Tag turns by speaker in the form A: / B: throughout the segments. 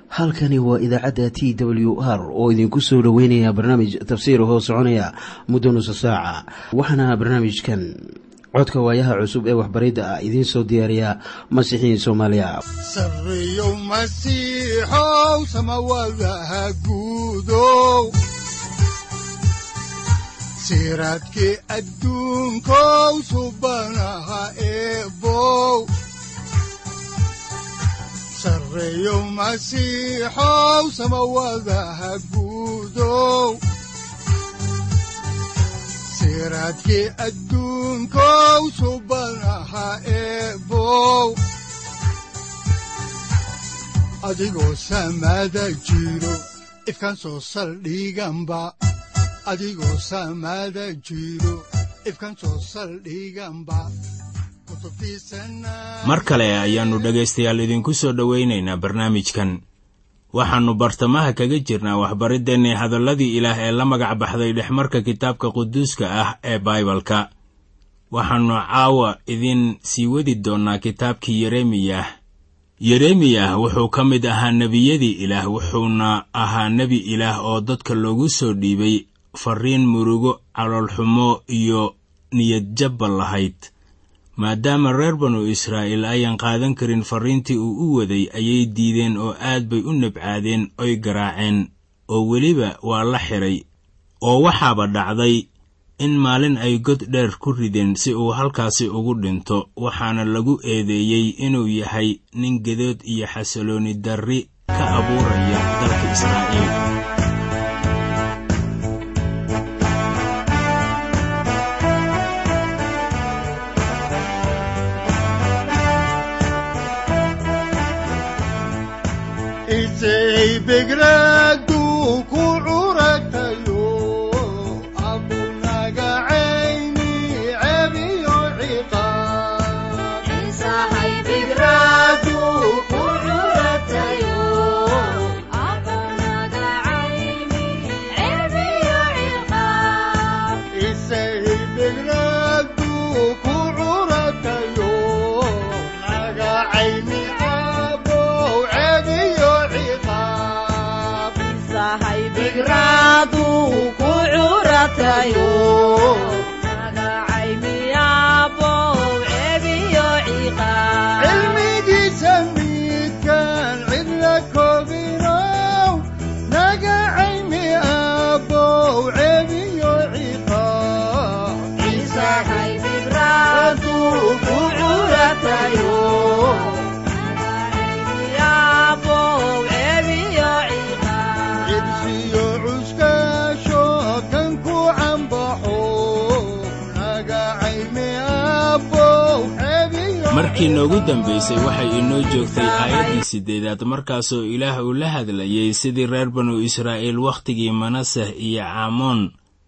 A: halkani waa idaacadda t w r oo idinku soo dhoweynaya barnaamij tafsiir hoo soconaya muddo nusa saaca waxaana barnaamijkan codka waayaha cusub ee waxbaridda ah idiin soo diyaariya masiixiin soomaaliya
B: sareyow masiixow samawadaha guudow siraadkii adduunkow subanaha eebow sareyow masiixow samawadaha guudow siraadkii adduunkow subanaha eebow adigoo samada jiro ifkan soo saldhiganba adigoo samada jiro ifkan soo saldhiganba
C: mar kale ayaannu dhegaystayaal idinku soo dhowaynaynaa barnaamijkan waxaannu bartamaha kaga jirnaa waxbariddeenii hadalladii ilaah ee la magac baxday dhexmarka kitaabka quduuska ah ee baibalka waxaannu caawa idiin sii wadi doonnaa kitaabkii yeremiyah yeremiyah wuxuu ka mid ahaa nebiyadii ilaah wuxuuna ahaa nebi ilaah oo dadka loogu soo dhiibay farriin murugo caloolxumo iyo niyadjabba lahayd maadaama reer banu israa'iil ayaan qaadan karin farriintii uu u waday ayay diideen oo aad bay u nabcaadeen oy garaaceen oo weliba waa la xidhay oo waxaaba dhacday in maalin ay god dheer ku rideen si uu halkaasi ugu dhinto waxaana lagu eedeeyey inuu yahay nin gedood iyo xasalooni darri ka abuuraya dalka israa'iil
B: begradu ku curatayo abunaga cayni cebiyo ciqaabisaybegradu ku curatayo naga cayni abow cebiyo ciqaab cilmigiisa midkaan cidla koobinow naga caymi abow cebiyo ciqaab ku curatayo cibsiyo cuskaasho kan ku cambaxo naga caymi abow cebiyo
C: markii noogu dambaysay waxay inoo joogtay aayaddii siddeedaad markaasoo ilaah uu la hadlayay sidii reer banu israa'iil wakhtigii manaseh iyo caamoon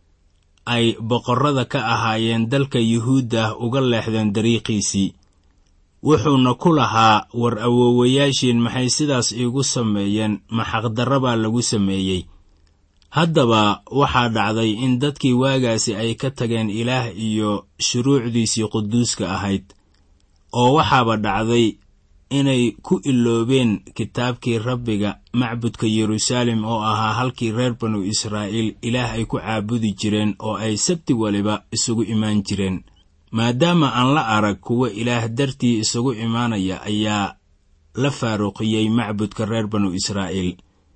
C: ay boqorrada ka ahaayeen dalka yuhuudda uga leexdeen dariiqiisii wuxuuna ku lahaa war awoowayaashiin maxay sidaas iigu sameeyeen maxaqdarra baa lagu sameeyey haddaba waxaa dhacday in dadkii waagaasi ay ka tageen ilaah iyo shuruucdiisii quduuska ahayd oo waxaaba dhacday inay ku iloobeen kitaabkii rabbiga macbudka yeruusaalem oo ahaa halkii reer banu israa'iil ilaah ay ku caabudi jireen oo ay sabti waliba isugu imaan jireen maadaama aan la arag kuwa ilaah dartii isugu imaanaya ayaa la faaruqiyey macbudka reer banu israa'iil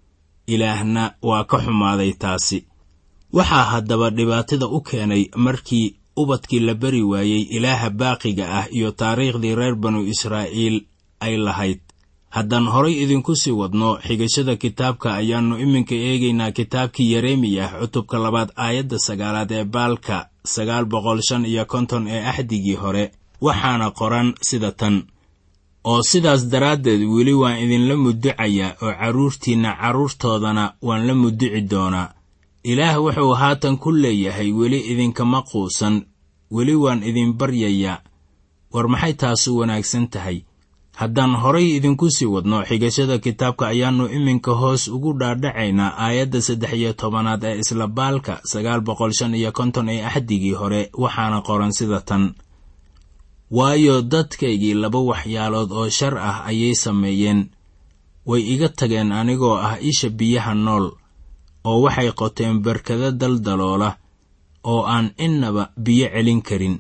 C: ilaahna waa ka xumaaday taasi waxaa haddaba dhibaatada u keenay markii ubadkii la bari waayey ilaaha baaqiga ah iyo taariikhdii reer banu israa'iil ay lahayd haddaan horay idinku sii wadno xigashada kitaabka ayaannu iminka eegaynaa kitaabkii yeremiyah cutubka labaad aayadda sagaalaad ee baalka sagaal boqol shan iyo konton ee axdigii hore waxaana qoran sida tan oo sidaas daraaddeed weli waan idinla mudducayaa oo carruurtiinna carruurtoodana waan la mudduci doonaa ilaah wuxuu haatan ku leeyahay weli idinkama quusan weli waan idin baryayaa war maxay taasu wanaagsan tahay haddaan horay idinku sii wadno xigashada kitaabka ayaannu iminka hoos ugu dhaadhacaynaa aayadda saddex iyo tobanaad ee isla baalka sagaal boqol shan iyo konton ee axdigii hore waxaana qoran sida tan waayo dadkaygii laba waxyaalood oo shar ah ayay sameeyeen way iga tageen anigoo ah isha biyaha nool oo waxay qoteen barkado daldaloola oo aan innaba biyo celin karin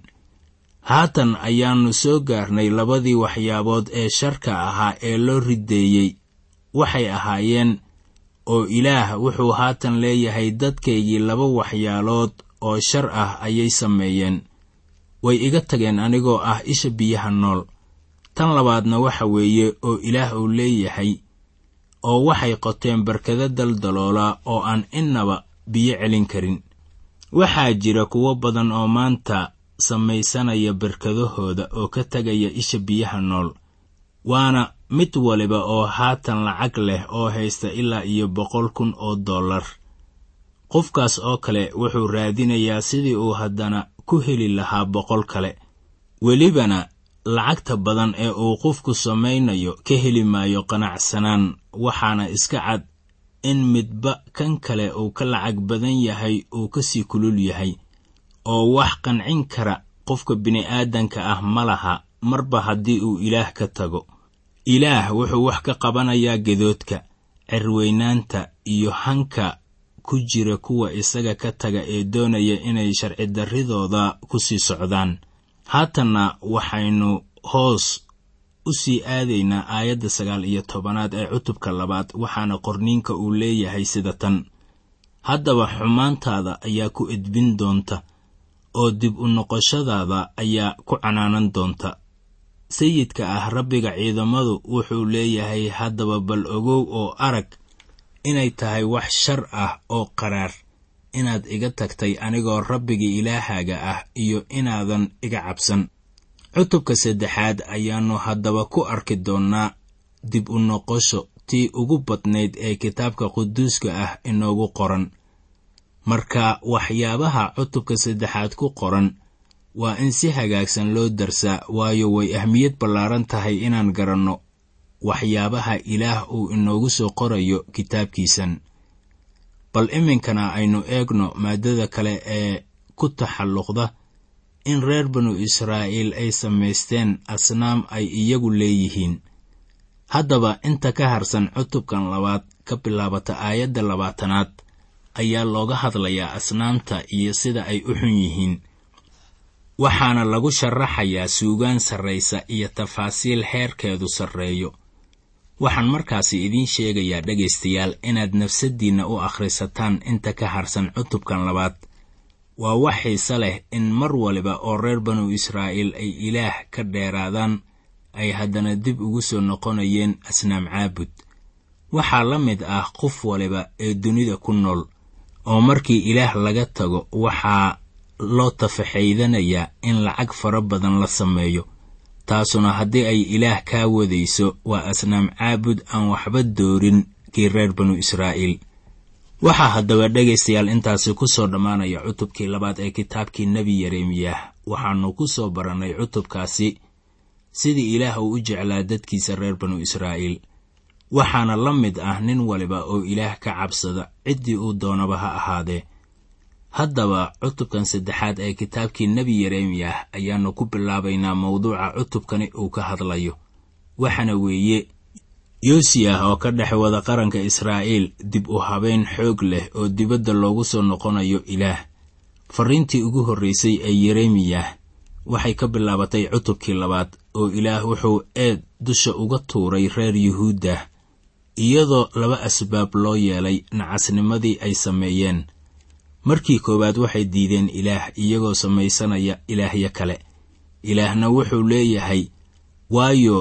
C: haatan ayaannu soo gaarnay labadii waxyaabood ee sharka ahaa ee loo rideeyey waxay ahaayeen oo ilaah wuxuu haatan leeyahay dadkaygii laba waxyaalood oo shar ah ayay sameeyeen way iga tageen anigoo ah isha biyaha nool tan labaadna waxa weeye oo ilaah uu leeyahay oo waxay qoteen barkado daldaloola oo aan innaba biyo celin karin waxaa jira kuwo badan oo maanta samaysanaya barkadahooda oo ka tegaya isha biyaha nool waana mid waliba oo haatan lacag leh oo haysta ilaa iyo boqol kun oo dollar qofkaas oo kale wuxuu raadinayaa sidii uu haddana ku heli lahaa boqol kale welibana lacagta badan ee uu qofku samaynayo ka heli maayo qanacsanaan waxaana iska cad in midba kan kale uu ka lacag badan yahay uu kasii kulul yahay oo wax qancin kara qofka bini'aadanka ah ma laha marba haddii uu ilaah ka tago ilaah wuxuu wax ka qabanayaa gedoodka cerweynaanta iyo hanka ku jira kuwa isaga ka taga ee doonaya inay sharci darridooda ku sii socdaan haatanna waxaynu hoos u sii aadaynaa aayadda sagaal iyo tobanaad ee cutubka labaad waxaana qorniinka uu leeyahay sida tan haddaba xumaantaada ayaa ku edbin doonta oo dib u noqoshadaada ayaa ku canaanan doonta sayidka ah rabbiga ciidamadu wuxuu leeyahay haddaba bal ogow oo arag inay tahay wax shar ah oo qaraar inaad iga tagtay anigoo rabbiga ilaahaaga ah iyo inaadan iga cabsan cutubka saddexaad ayaannu haddaba ku arki doonnaa dib u noqosho tii ugu badnayd ee kitaabka quduuska ah inoogu qoran marka waxyaabaha cutubka saddexaad ku qoran waa in si hagaagsan loo darsaa waayo way ahmiyad ballaaran tahay inaan garanno waxyaabaha ilaah uu inoogu soo qorayo kitaabkiisan bal iminkana aynu eegno maaddada kale ee ku taxalluqda in reer banu israa'iil ay samaysteen asnaam ay iyagu leeyihiin haddaba inta ka harsan cutubkan labaad ka bilaabata aayadda labaatanaad ayaa looga hadlayaa asnaamta iyo sida ay u xun yihiin waxaana lagu sharaxayaa suugaan sarraysa iyo tafaasiil heerkeedu sarreeyo waxaan markaasi idiin sheegayaa dhegaystayaal inaad nafsaddiinna u akhrisataan inta ka harsan cutubkan labaad waa wax xiise leh in mar waliba oo reer banu israa'iil ay ilaah ka dheeraadaan ay haddana dib ugu soo noqonayeen asnaam caabud waxaa la mid ah qof waliba ee dunida ku nool oo markii ilaah laga tago waxaa loo tafaxaydanayaa in lacag fara badan la sameeyo taasuna haddii ay ilaah kaa wadayso waa asnaam caabud aan waxba doorin kii reer banu israa'iil waxaa haddaba dhegaystayaal intaasi ku soo dhammaanaya cutubkii labaad ee kitaabkii nebi yeremiyah waxaannu ku soo barannay cutubkaasi sidii ilaah uu u jeclaa dadkiisa reer banu israa'iil waxaana la mid ah nin waliba oo ilaah ka cabsada ciddii uu doonaba ha ahaadee haddaba cutubkan saddexaad ee kitaabkii nebi yeremiyah ayaannu ku bilaabaynaa mawduuca cutubkani uu ka hadlayo waxaana weeye yoosiyah oo ka dhex wada qaranka israa'iil dib u habayn xoog leh oo dibadda loogu soo noqonayo ilaah farriintii ugu horraysay ee yeremiyah waxay ka bilaabatay cutubkii labaad oo ilaah wuxuu eed dusha uga tuuray reer yuhuuddah iyadoo laba asbaab loo yeelay nacasnimadii ay sameeyeen markii koowaad waxay diideen ilaah iyagoo samaysanaya ilaahyo kale ilaahna wuxuu leeyahay waayo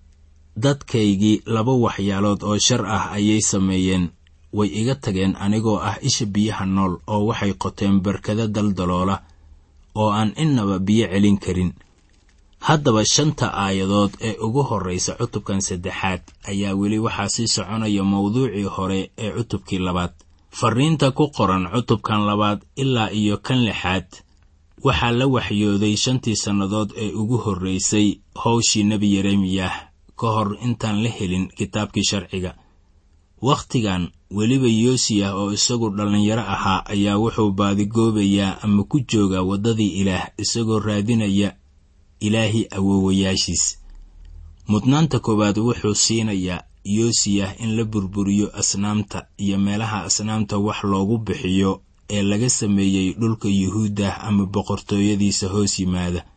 C: dadkaygii laba waxyaalood oo shar ah ayay sameeyeen way iga tageen anigoo ah isha biyaha nool oo waxay qoteen barkado daldaloola oo aan innaba biyo celin karin haddaba shanta aayadood ee ugu horraysa cutubkan saddexaad ayaa weli waxaa sii soconaya mawduucii hore ee cutubkii labaad farriinta ku qoran cutubkan labaad ilaa iyo kan lixaad waxaa la waxyooday shantii sannadood ee ugu horraysay howshii nebi yeremiyah ka hor intaan la helin kitaabkii sharciga wakhtigan weliba yoosiyah oo isagu dhallinyaro ahaa ayaa wuxuu baadigoobayaa ama ku joogaa waddadii ilaah isagoo raadinaya ilaahii awoowayaashiis mudnaanta koowaad wuxuu siinayaa yoosiyah in la burburiyo asnaamta iyo meelaha asnaamta wax loogu bixiyo ee laga sameeyey dhulka yuhuuddah ama boqortooyadiisa hoos yimaada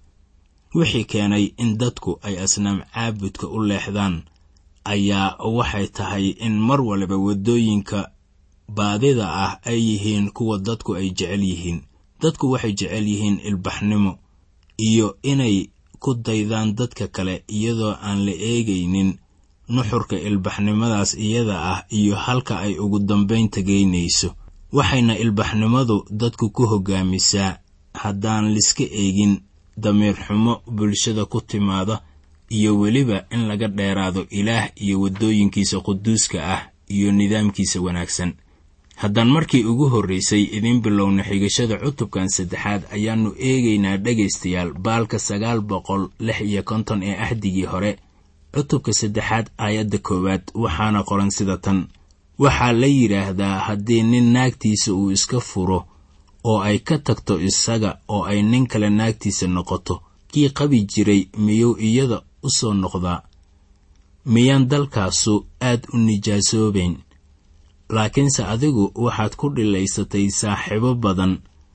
C: wixii keenay in dadku ay asnaam caabudka u leexdaan ayaa waxay tahay in mar waliba waddooyinka baadida ah ay yihiin kuwa dadku ay jecel yihiin dadku waxay jecel yihiin ilbaxnimo iyo inay ku daydaan dadka kale iyadoo aan la eegaynin nuxurka ilbaxnimadaas iyada ah iyo halka ay ugu dambayn tegaynayso waxayna ilbaxnimadu dadku ku hoggaamisaa haddaan liska eegin damiir xumo bulshada ku timaada iyo weliba in laga dheeraado ilaah iyo waddooyinkiisa quduuska ah iyo nidaamkiisa wanaagsan haddaan markii ugu horraysay idiin bilowna xigashada cutubkan saddexaad ayaannu eegaynaa dhegaystayaal baalka sagaal boqol lix iyo konton ee ahdigii hore cutubka saddexaad aayadda koowaad waxaana qoran sida tan waxaa la yidhaahdaa haddii nin naagtiisa uu iska furo oo ay ka tagto isaga oo ay nin kale naagtiisa noqoto kii qabi jiray miyuu iyada u soo noqdaa miyaan dalkaasu aad u nijaasoobayn laakiinse adigu waxaad ku dhilaysatay saaxiibo badan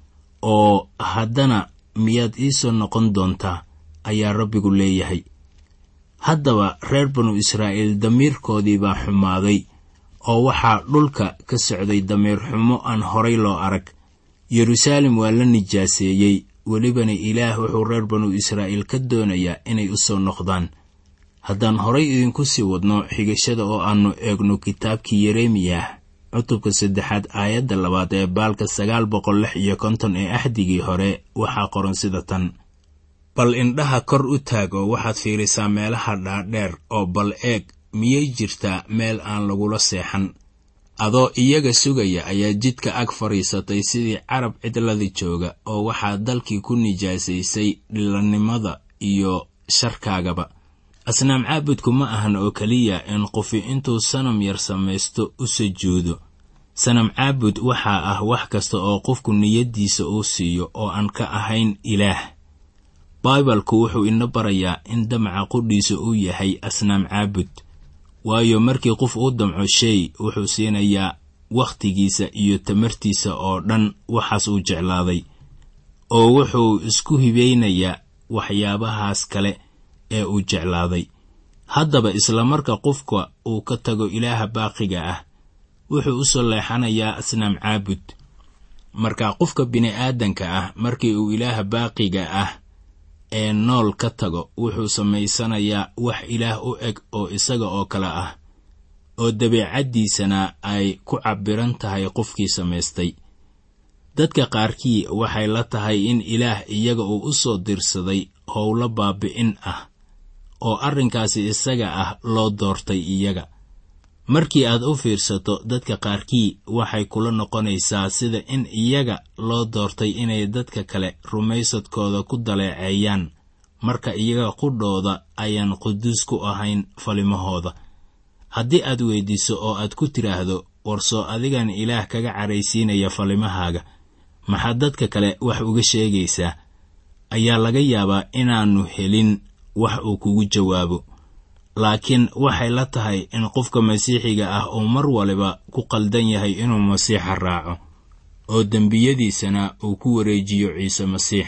C: oo haddana miyaad ii soo noqon doontaa ayaa rabbigu leeyahay haddaba reer banu israa'iil damiirkoodii baa xumaaday oo waxaa dhulka ka socday damiir xumo aan horay loo arag yeruusaalem waa la nijaaseeyey welibana ilaah wuxuu reer banu israa'iil ka doonayaa inay u soo noqdaan haddaan horay idinku sii wadno xigashada oo aannu eegno kitaabkii yeremiyah cutubka saddexaad aayadda labaad ee baalka sagaal boqol lix iyo konton ee axdigii hore waxaa qoran sida tan bal indhaha kor u taag oo waxaad fiirisaa meelaha dhaadheer oo bal eeg miyay jirtaa meel aan lagula seexan adoo iyaga sugaya ayaa jidka ag fadhiisatay sidii carab cidlada jooga oo waxaa dalkii ku nijaasaysay dhilannimada iyo sharkaagaba asnaam caabudku ma ahan oo keliya in qofi intuu sanam yar samaysto u sujuudo sanam caabud waxaa ah wax kasta oo qofku niyaddiisa uu siiyo oo aan ka ahayn ilaah baibalku wuxuu ina barayaa in damaca qudhiisa uu yahay asnaam caabud waayo markii qof uu damco shay wuxuu siinayaa wakhtigiisa iyo tamartiisa oo dhan waxaas uu jeclaaday oo wuxuu isku hibeynayaa waxyaabahaas kale ee uu jeclaaday haddaba isla marka qofka uu ka tago ilaaha baaqiga ah wuxuu u soo leexanayaa asnaam caabud marka qofka bini'aadanka ah markii uu ilaaha baaqiga ah ee nool ka tago wuxuu samaysanayaa wax ilaah u eg oo isaga oo kale ah oo dabeecaddiisana ay ku cabbiran tahay qofkii samaystay dadka qaarkii waxay la tahay in ilaah iyaga uu u soo dirsaday howlo baabi'in ah oo arrinkaasi isaga ah loo doortay iyaga markii aad u fiirsato dadka qaarkii waxay kula noqonaysaa sida in iyaga loo doortay inay dadka kale rumaysadkooda ku daleeceeyaan marka iyaga qudhooda ayaan quduus ku ahayn falimahooda haddii aad weyddiiso oo aad ku tidhaahdo warsoo adigan ilaah kaga caraysiinaya falimahaaga maxaad dadka kale wax uga sheegaysaa ayaa laga yaabaa inaannu helin wax uu kugu jawaabo laakiin waxay la tahay in qofka masiixiga ah uu mar waliba ku qaldan yahay inuu masiixa raaco oo dembiyadiisana uu ku wareejiyo ciise masiix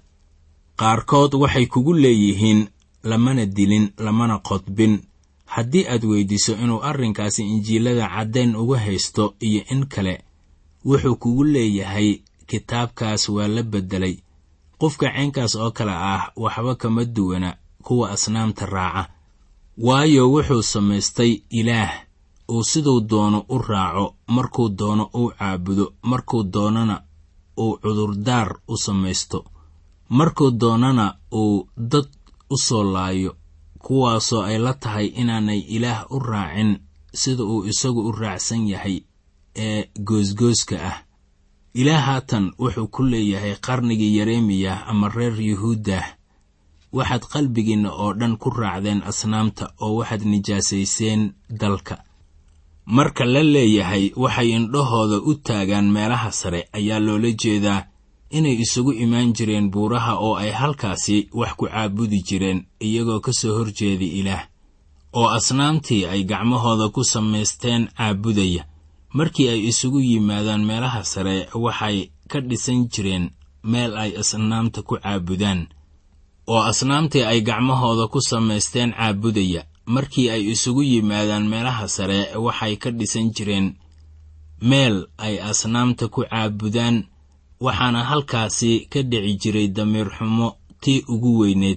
C: qaarkood waxay kugu leeyihiin lamana dilin lamana qodbin haddii aad weyddiiso inuu arrinkaasi injiilada caddayn uga haysto iyo in kale wuxuu kugu leeyahay kitaabkaas waa la beddelay qofka caynkaas oo kale ah waxba kama duwana kuwa asnaamta raaca waayo wuxuu samaystay ilaah uu siduu doono u raaco markuu doono uu caabudo markuu doonana uu cudurdaar u samaysto markuu doonana uu dad u soo laayo kuwaasoo ay la tahay inaanay ilaah u raacin sida uu isagu u raacsan yahay ee goosgooska ah ilaah haatan wuxuu ku leeyahay qarnigii yeremiyah ama reer yuhuuddah waxaad qalbigiinna oo dhan ku raacdeen asnaamta oo waxaad nijaasayseen dalka marka la leeyahay waxay indhahooda u taagaan meelaha sare ayaa loola jeedaa inay isugu imaan jireen buuraha oo ay halkaasi wax ku caabudi jireen iyagoo ka soo horjeeda ilaah oo asnaamtii ay gacmahooda ku samaysteen caabudaya markii ay isugu yimaadaan meelaha sare waxay ka dhisan jireen meel ay asnaamta ku caabudaan oo asnaamtii ay gacmahooda ku samaysteen caabudaya markii ay isugu yimaadaan meelaha sare waxay ka dhisan jireen meel ay asnaamta ku caabudaan waxaana halkaasi ka dhici jiray damiir xumo tii ugu weyneed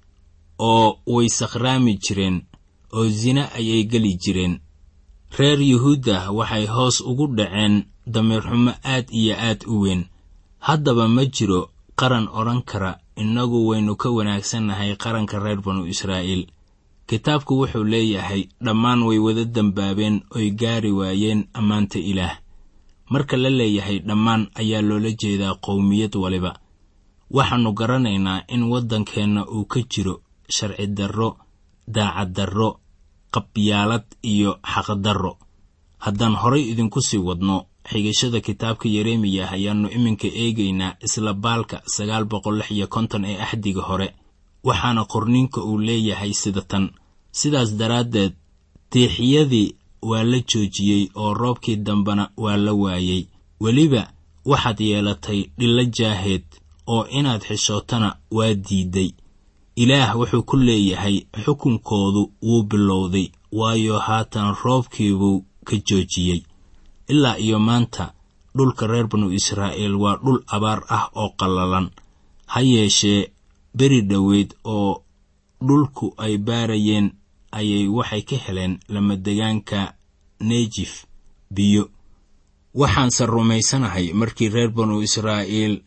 C: oo way sakhraami jireen oo sine ayay geli jireen reer yuhuudda waxay hoos ugu dhaceen damiir xumo aad iyo aad u weyn haddaba ma jiro qaran odhan kara innagu waynu ka wanaagsannahay qaranka reer banu israa'iil kitaabku wuxuu leeyahay dhammaan way wada dembaabeen oy gaari waayeen ammaanta ilaah marka la leeyahay dhammaan ayaa loola jeedaa qowmiyad waliba waxaannu garanaynaa in waddankeenna uu ka jiro sharci darro daacad darro qabyaalad iyo xaqdarro haddaan horay idinku sii wadno xigashada kitaabka yeremiyah ayaannu iminka eegaynaa isla baalka sagaal boqol lix iyo konton ee axdiga hore waxaana qorninka uu leeyahay sida tan sidaas daraaddeed tiixyadii waa la joojiyey oo roobkii dambena waa la waayey weliba waxaad yeelatay dhillo jaaheed oo inaad xishootana waa diidday ilaah wuxuu ku leeyahay xukunkoodu wuu bilowday waayo haatan roobkiibuu ka joojiyey ilaa iyo maanta dhulka reer banu israa'iil waa dhul abaar ah oo qallalan ha yeeshee beri dhoweyd oo dhulku ay baarayeen ayay waxay ka heleen lamadegaanka nejif biyo waxaanse rumaysanahay markii reer banu israa'iil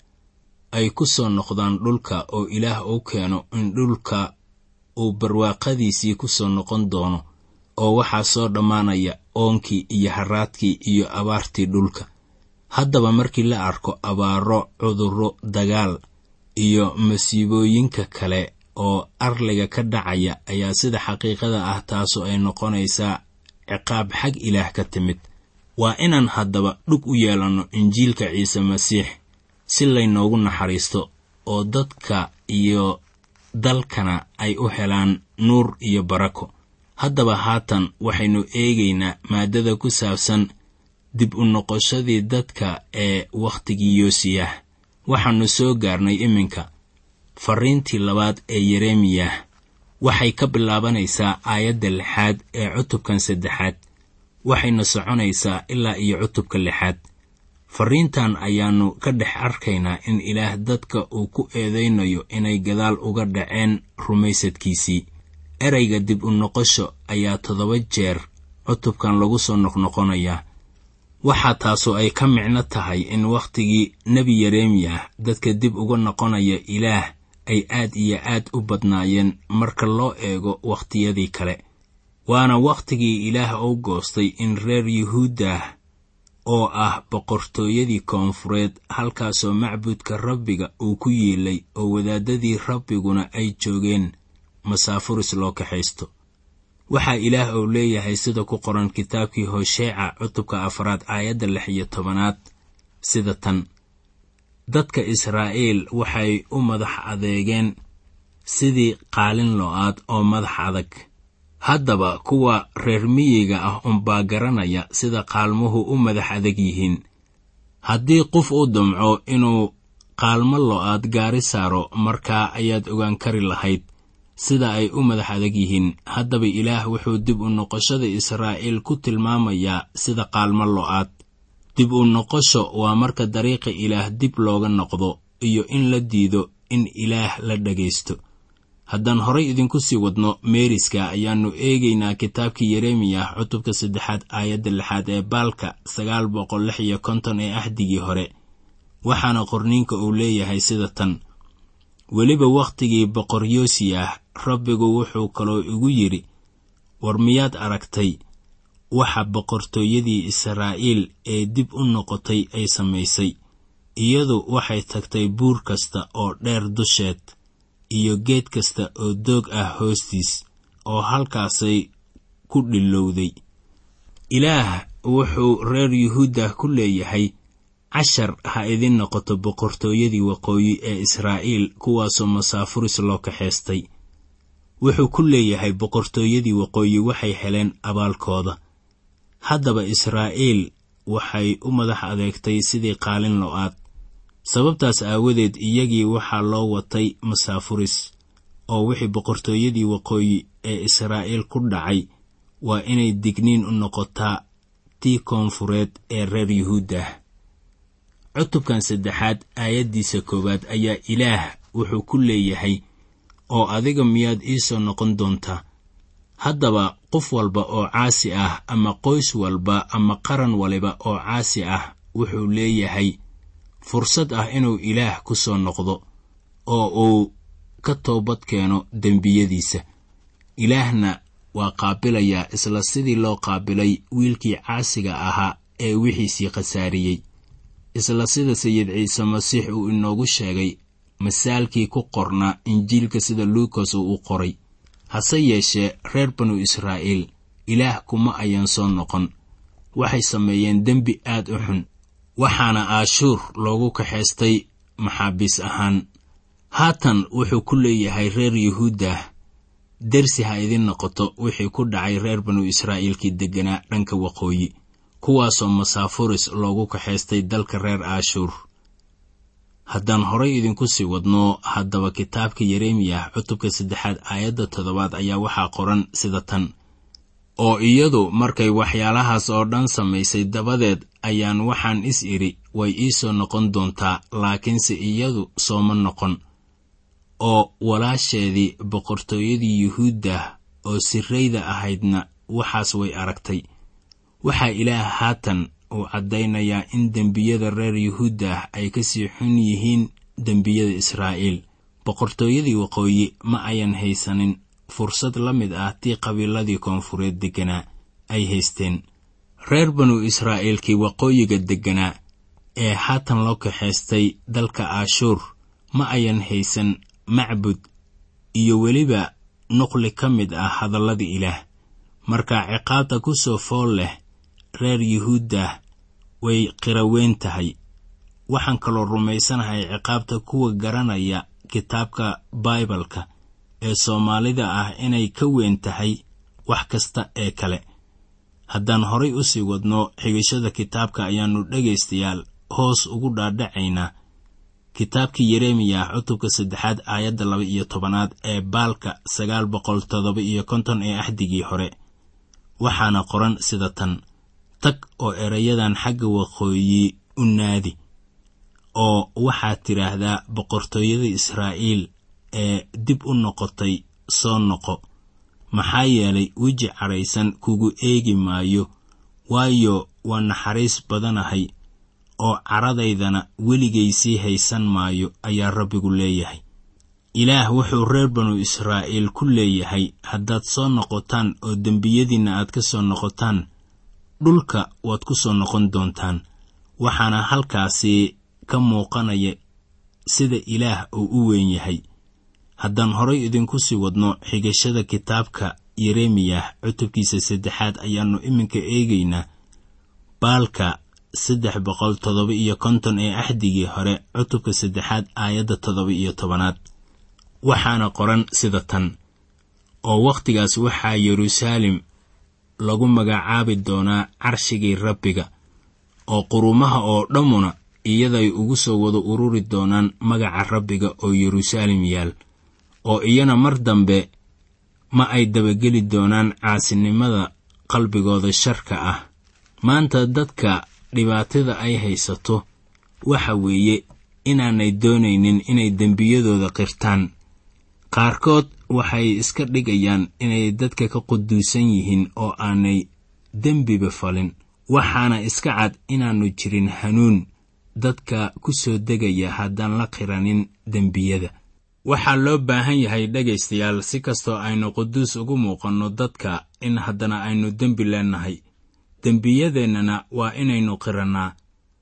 C: ay ku soo noqdaan dhulka oo ilaah uu keeno in dhulka uu barwaaqadiisii ku soo noqon doono oo waxaa soo dhammaanaya oonkii iyo haraadkii iyo abaartii dhulka haddaba markii la arko abaaro cudurro dagaal iyo masiibooyinka kale oo arliga ka dhacaya ayaa sida xaqiiqada ah taasu ay noqonaysaa ciqaab xag ilaah ka timid waa inaan haddaba dhug u yeelanno injiilka ciise masiix si laynoogu naxariisto oo dadka iyo dalkana ay u helaan nuur iyo barako haddaba haatan waxaynu eegaynaa maaddada ku saabsan dib u noqoshadii dadka ee wakhtigii yoosiyah waxaannu soo gaarnay iminka farriintii labaad ee yeremiyah waxay ka bilaabanaysaa aayadda lixaad ee cutubkan saddexaad waxayna soconaysaa ilaa iyo cutubka lixaad farriintan ayaannu ka dhex arkaynaa in ilaah dadka uu ku eedaynayo inay gadaal uga dhaceen rumaysadkiisii ereyga dib u noqosho ayaa toddoba jeer cutubkan lagu soo noqnoqonayaa waxaa taasu ay ka micno tahay in wakhtigii nebi yeremiyah dadka dib uga noqonaya ilaah ay aad iyo aad u badnaayeen marka loo eego wakhtiyadii kale waana wakhtigii ilaah uu goostay in reer yuhuuddah oo ah boqortooyadii koonfureed halkaasoo macbudka rabbiga uu ku yiilay oo wadaadadii rabbiguna ay joogeen masaafuris loo kaxaysto waxaa ilaah uu leeyahay sida ku qoran kitaabkii hosheeca cutubka afraad aayadda lix iyo tobanaad sida tan dadka israa'iil waxay u madax adeegeen sidii qaalin lo-aad oo madax adag haddaba kuwa reer miyiga ah unbaa garanaya sida qaalmuhu u madax adag yihiin haddii qof u damco inuu qaalmo lo-aad gaari saaro markaa ayaad ogaan kari lahayd sida ay u madax adag yihiin haddaba ilaah wuxuu dib u noqoshada israa'iil ku tilmaamayaa sida qaalmo lo-aad dib u noqosho waa marka dariiqa ilaah dib looga noqdo iyo in la diido in ilaah la dhagaysto haddaan horay idinku sii wadno meeriska ayaannu eegaynaa kitaabkii yeremiyah cutubka saddexaad aayadda lixaad ee baalka sagaal boqol lix iyo konton ee ahdigii hore waxaana qorniinka uu leeyahay sida tan weliba wakhtigii boqor yoosiyah rabbigu wuxuu kaloo igu yidhi war miyaad aragtay waxa boqortooyadii israa'iil ee dib u noqotay ay samaysay iyadu waxay tagtay buur kasta oo dheer dusheed iyo geed kasta oo doog ah hoostiis oo halkaasay ku dhilowday ilaah wuxuu reer yuhuudda ku leeyahay cashar ha idin noqoto boqortooyadii waqooyi ee israa'iil kuwaasoo masaafuris loo kaxaystay wuxuu ku leeyahay boqortooyadii waqooyi waxay heleen abaalkooda haddaba israa'iil waxay u madax adeegtay sidii qaalin lo-aad sababtaas aawadeed iyagii waxaa loo watay masaafuris oo wixii boqortooyadii waqooyi ee israa'iil ku dhacay waa inay digniin u noqotaa tii koonfureed ee reer yuhuuddah cutubkan saddexaad aayaddiisa koowaad ayaa ilaah wuxuu ku leeyahay oo adiga miyaad ii soo noqon doontaa haddaba qof walba oo caasi ah ama qoys walba ama qaran waliba oo caasi ah wuxuu leeyahay fursad ah inuu ilaah ku soo noqdo oo uu ka toobad keeno dembiyadiisa ilaahna waa qaabilayaa isla sidii loo qaabilay wiilkii caasiga ahaa ee wixiisii khasaariyey isla sida sayid ciise masiix uu inoogu sheegay masaalkii ku qornaa injiilka sida luukas uu u qoray hase yeeshee reer banu israa'iil ilaah kuma ayaan soo noqon waxay sameeyeen dembi aad u xun waxaana aashuur loogu kaxaystay maxaabiis ahaan haatan wuxuu ku leeyahay reer yuhuuddah dersi ha idin noqoto wixii ku dhacay reer banu israa'iilkii degganaa dhanka waqooyi kuwaasoo masaafuris loogu kaxaystay dalka reer aashuur haddaan horay idinku sii wadno haddaba kitaabka yeremiyah cutubka saddexaad aayadda toddobaad ayaa waxaa qoran sida tan oo iyadu markay waxyaalahaas oo dhan samaysay dabadeed ayaan waxaan is idhi way ii soo noqon doontaa laakiinse iyadu sooma noqon oo walaasheedii boqortooyadii yuhuuddah oo sirrayda ahaydna waxaas way aragtay waxaa ilaah haatan uu caddaynayaa in dembiyada reer yuhuuddah ay ka sii xun yihiin dembiyada israa'iil boqortooyadii waqooyi ma ayan haysanin fursad la mid ah tii qabiiladii koonfureed degganaa ay haysteen reer banu israa'iilkii waqooyiga degganaa ee haatan loo kaxaystay dalka aashuur ma ayan haysan macbud iyo weliba nuqli ka mid ah hadallada ilaah marka ciqaabta ku soo fool leh reer yuhuuddah way qiraweyn tahay waxaan kaloo rumaysanahay ciqaabta kuwa garanaya kitaabka baibalka ee soomaalida ah inay ka weyn tahay wax kasta ee kale haddaan horay u sii wadno xigashada kitaabka ayaannu dhegaystayaal hoos ugu dhaadhacaynaa kitaabkii yeremiyah cutubka saddexaad aayadda laba iyo tobanaad ee baalka sagaal boqol toddoba iyo konton ee axdigii hore waxaana qoran sida tan tag oo erayadan xagga waqooyi u naadi oo waxaad tidhaahdaa boqortooyada israa'iil ee dib u noqotay soo noqo maxaa yeelay weji cadhaysan kugu eegi maayo waayo waa naxariis badanahay oo caradaydana weligay sii haysan maayo ayaa rabbigu leeyahay ilaah wuxuu reer banu israa'iil ku leeyahay haddaad soo noqotaan oo dembiyadiinna aad ka soo noqotaan dhulka waad ku soo noqon doontaan waxaana halkaasi ka muuqanaya sida ilaah uu u weyn yahay haddaan horay idinku sii wadno xigashada kitaabka yeremiyah cutubkiisa saddexaad ayaannu iminka eegaynaa baalka saddex boqol toddoba iyo konton ee axdigii hore cutubka saddexaad aayadda toddoba iyo tobanaad waxaana qoran sida tan oo wakhtigaas waxaa yeruusaalem lagu magacaabi doonaa carshigii rabbiga oo qurumaha oo dhammuna iyaday ugu soo wada ururi doonaan magaca rabbiga oo yeruusaalem yaal oo iyana mar dambe ma ay dabageli doonaan caasinimada qalbigooda sharka ah maanta dadka dhibaatada ay haysato waxa weeye inaanay doonaynin inay dembiyadooda qirtaan qaarkood waxay iska dhigayaan inay dadka ka quduusan yihiin oo aanay dembiba falin waxaana iska cad inaannu jirin hanuun dadka ku soo degaya haddaan la qiranin dembiyada waxaa loo baahan yahay dhegaystayaal si kastoo aynu quduus ugu muuqanno dadka in haddana aynu dembi leennahay dembiyadeennana waa inaynu qirannaa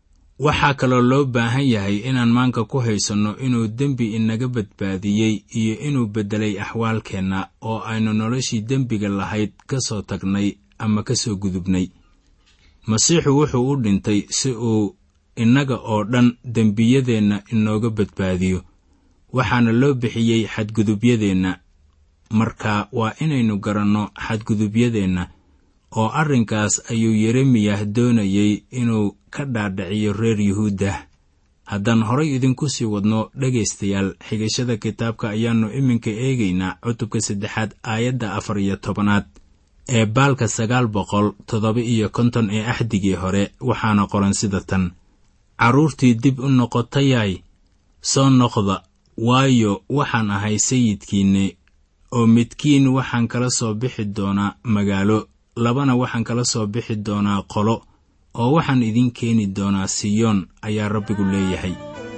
C: waxaa kaloo loo baahan yahay inaan maanka ku haysanno inuu dembi inaga badbaadiyey iyo inuu beddelay axwaalkeenna oo aynu noloshii dembiga lahayd ka soo tagnay ama ka soo gudubnay masiixu wuxuu u dhintay si uu innaga oo dhan dembiyadeenna inooga badbaadiyo waxaana loo bixiyey xadgudubyadeenna marka waa inaynu garanno xadgudubyadeenna oo arrinkaas ayuu yeremiyah doonayey inuu ka dhaadhiciyo reer yuhuudda haddaan horay idinku sii wadno dhegaystayaal xigashada kitaabka ayaannu iminka eegaynaa cutubka saddexaad aayadda afar iyo tobanaad ee baalka sagaal boqol toddoba iyo konton ee axdigii hore waxaana qoran sida tan carruurtii dib u noqotayay soo noqda waayo waxaan ahay sayidkiinni oo midkiin waxaan kala soo bixi doonaa magaalo labana waxaan kala soo bixi doonaa qolo oo waxaan idin keeni doonaa siyoon ayaa rabbigu leeyahay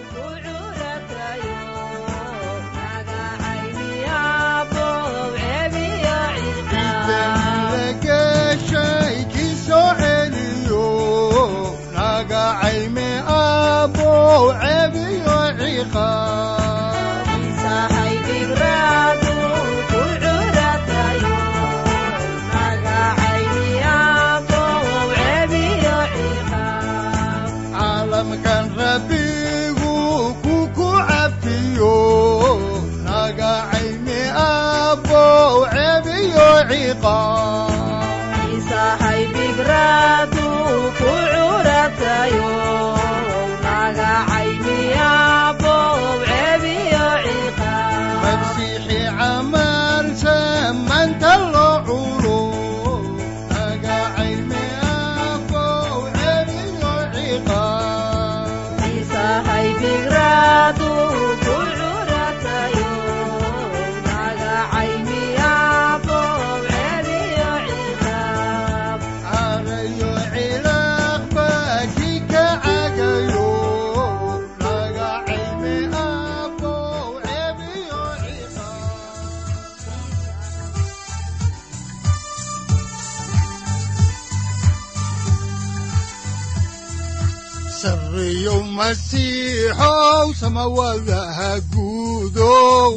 B: sareeyow masiixow samawadaha guudow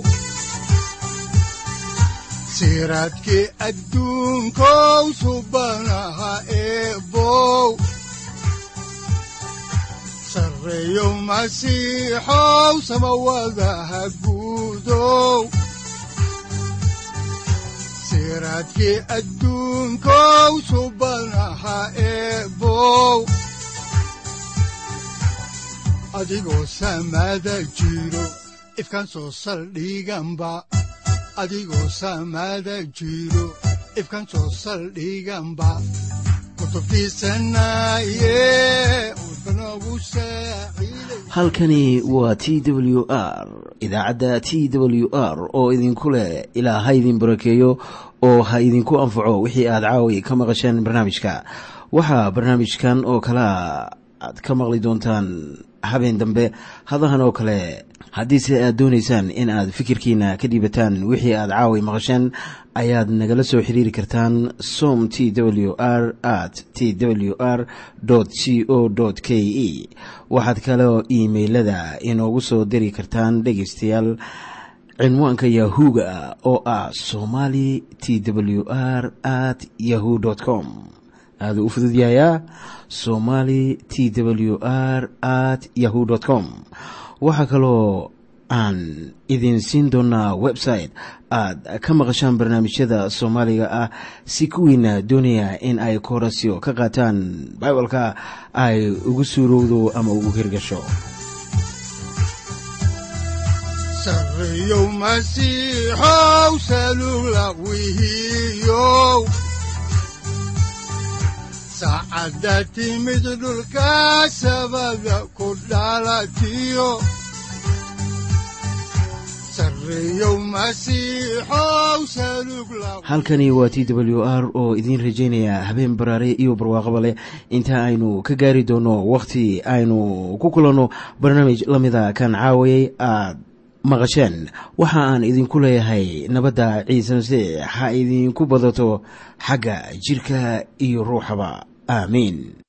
B: siraadkii adduunkow subanaha eebow sareeyow masiixow samawadaha guudow siraadkii adduunkow subanaha eebow adigoo samaada jiro ifkaan soo saldhiganba adigoo samaada jiro ifkaan soo saldhiganba kutubtiisanaye udbanogu saaciiday
A: halkani waa t w r idaacadda t w r oo idinku leh ilaa ha idin barakeeyo oo ha idinku anfaco wixii aad caawi ka maqasheen barnaamijka waxaa barnaamijkan oo kalea aad ka maqli doontaan habeen dambe hadahan oo kale haddiise aad doonaysaan in aad fikirkiina ka dhiibataan wixii aad caawi maqasheen ayaad nagala soo xiriiri kartaan som t w r at t w r c o k e waxaad kaloo iimailada inoogu soo diri kartaan dhegaystayaal cinwaanka yahu-ga oo ah somali t w r at yahu com aaduu u fududyahayaa somali t w r at yahu com waxaa kaloo aan idin siin doonaa website aad ka maqashaan barnaamijyada soomaaliga ah si kuwiina doonaya in ay koorasyo ka qaataan bibalka ay ugu suurowdo ama ugu hirgasho
B: sareeyow masiixow salugla wihiyow saacadda timid dhulka sabada ku dhalatiyo sareeyow masiixow salugla
A: halkani waa t w r oo idiin rajaynaya habeen baraare iyo barwaaqaba leh inta aynu ka gaari doono wakhti aynu ku kulanno barnaamij la mida kan caawayay aad maqasheen waxa aan idinku leeyahay nabadda ciise masiix ha idinku badato xagga jidhka iyo ruuxaba aamiin